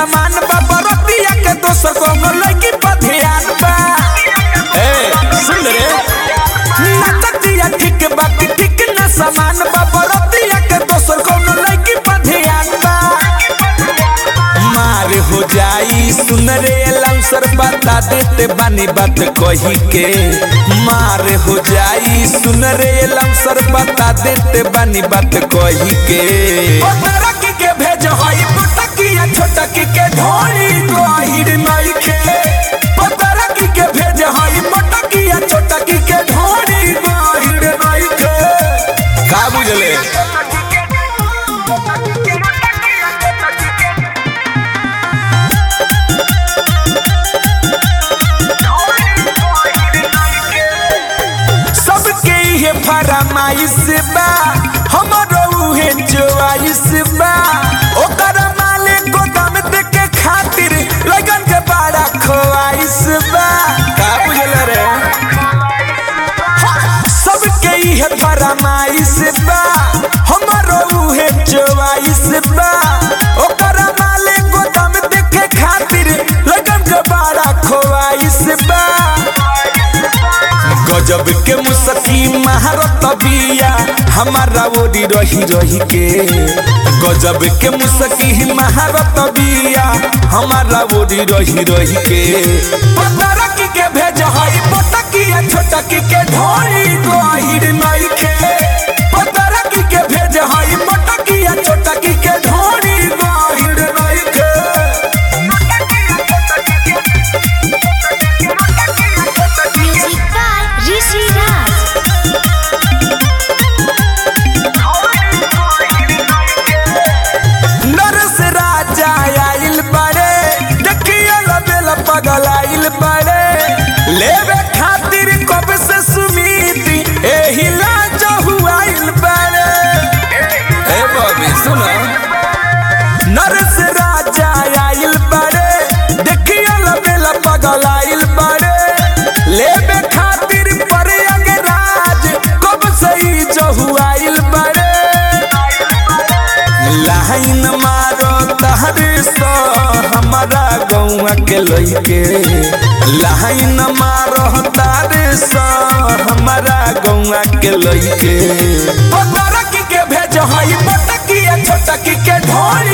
समान बा बरतिया के दोसर कोनो लड़की पर ध्यान बा ए सुन रे नचतिया ठीक बा कि ठीक न समान बा बरतिया के दोसर कोनो लड़की पर ध्यान बा मार हो जाई सुन रे लौसर बता देते बानी बात कही के मार हो जाई सुन रे लौसर बता देते बानी बात कही के पतरकी के भेज हई पुटकिया छोटकी के ढोली गहिर नइखे पतरकी के भेज हई मोटकिया छोटकी के ढोली गहिर नइखे का बुझले सबके ये फरमाइश बा हमरो उहे चॉइस बा ओकर माले गोदाम देके खातिर लगन के बड़ा ख्वाइश बा का बुझल रे सबके ये फरमाइश बा हमरो उहे चॉइस बा ओकर माले गोदाम देके खातिर लगन के बड़ा ख्वाइश बा गजब के मुसकी महारत बिया हमारा ओरी रही रही के गजब के मुसकी महारत बिया हमारा ओरी रही रही के पतरकी के भेज हई मोटकिया छोटकी के ढोरी गहिर नइखे पतरकी के भेज हई मोटकिया छोटकी के ढोरी गहिर नइखे Music by Rishi Raj. नरस राजा आइल बड़े देखिए लबेल पगल आइल बड़े लेवे खातिर कब से सुमीति एही लाज हुआइल बड़े ए बॉबी सुनो नरस राजा आइल बड़े देखिए लबेल पगल आइल बड़े लेवे खातिर पर अंगराज कब से ही जहुआइल बड़े लाइन मारो तहरे सो हमारा गौआ के लइके लाइन मारो तारे सो हमारा गौआ के लइके पतरकी के भेज हई मोटकिया छोटकी के ढोरी